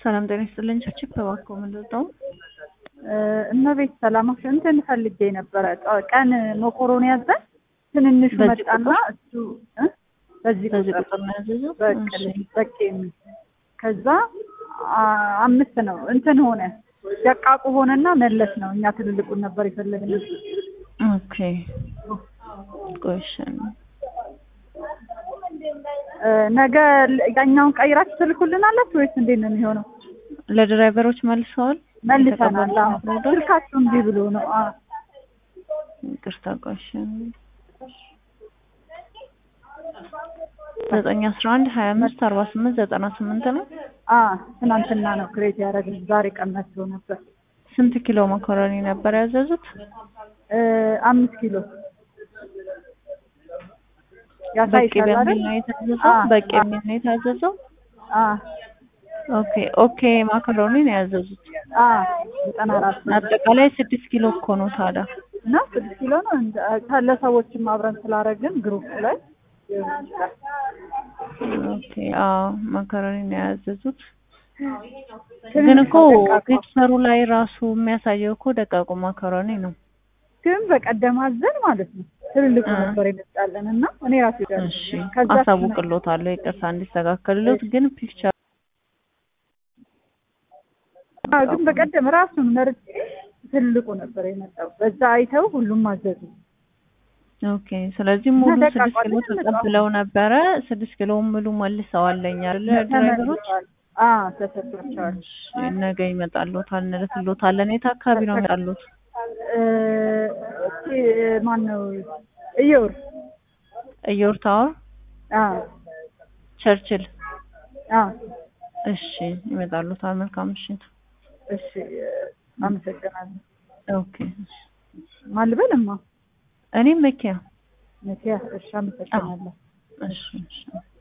ሰላም ጤና ይስጥልኝ። ቸርችክ ተባከው ምንድን ነው? እመቤት ሰላማሽ እንትን ፈልጌ ነበረ። ቀን መኮሮኒ ያዘን ትንንሹ በዚህ መጣና ቁጥር? እሱ እ? በዚህ በዚህ ቁጥር ቁጥር ነው ያዘዘው? በቅል እሺ። በቅ የሚል ከዛ አ- አምስት ነው እንትን ሆነ ደቃቁ ሆነና መለስ ነው። እኛ ትልልቁን ነበር የፈለግነው። ኦኬ ቆይ እሺ። እ፣ ነገ ል- ያኛውን ቀይራችሁ ትልኩልናላችሁ ወይስ እንዴት ነው የሚሆነው? ለድራይቨሮች መልሰዋል? መልሰናል። የተቀበሉት አዎ። ኦርደር? ስልካችሁ እምቢ ብሎ ነው። አ ይቅርታ ቆይ እሺ። ዘጠኝ አስራ አንድ ሀያ አምስት አርባ ስምንት ዘጠና ስምንት ነው። አ ትናንትና ነው ክሬት ያደረግን። ዛሬ ቀን መስሎ ነበር። ስንት ኪሎ መኮረኒ ነበር ያዘዙት? እ፣ አምስት ኪሎ በቂ ያሳይሻል በሚል አይደል? ነው የታዘዘው? አ፣ በቂ አ፣ የሚል ነው የታዘዘው? አ ኦኬ ኦኬ ማካሮኒ ነው ያዘዙት። አ ዘጠና አራት አጠቃላይ ስድስት ኪሎ እኮ ነው ታዲያ። እና ስድስት ኪሎ ነው እንደ ለሰዎችም አብረን ስላደረግን ግሩፕ ላይ ኦኬ አዎ ማካሮኒ ነው ያዘዙት። ግን እኮ ደቃቁ ፒክቸሩ ላይ ራሱ የሚያሳየው እኮ ደቃቁ ማካሮኒ ነው። ግን በቀደም አዘን ማለት ነው ትልልቁ አ። ነበር የመጣለን እና እኔ ራሴ ጋር እሺ ከዛ አሳውቅሎታለሁ፣ ይቅርታ እንዲስተካከልሎት። ግን ፒክቸር አ፣ ግን በቀደም ራሱን መርጬ ትልቁ ነበር የመጣው። በዛ አይተው ሁሉም አዘዙ። ኦኬ። ስለዚህ ሙሉ እና ስድስት ደቃቋ ኪሎ ግን ተቀብለው ነበረ። ስድስት ኪሎ ሙሉ መልሰዋለኝ አይደለ ድራይቨሮች? ተመልሰዋል። አ ተሰጥቷቸዋል። እሺ ነገ ይመጣልዎታል፣ እንልክልዎታለን። የት አካባቢ ነው የሚመጣሉት? እ፣ እስኪ ማን ነው እየውር እዮር ታወር አ ቸርችል። አ እሺ ይመጣልዎታል። መልካም ምሽት። እሺ አመሰግናለሁ። ኦኬ። ማን ልበልማ? እኔም መኪያ። መኪያ እሺ፣ አመሰግናለሁ። እሺ እሺ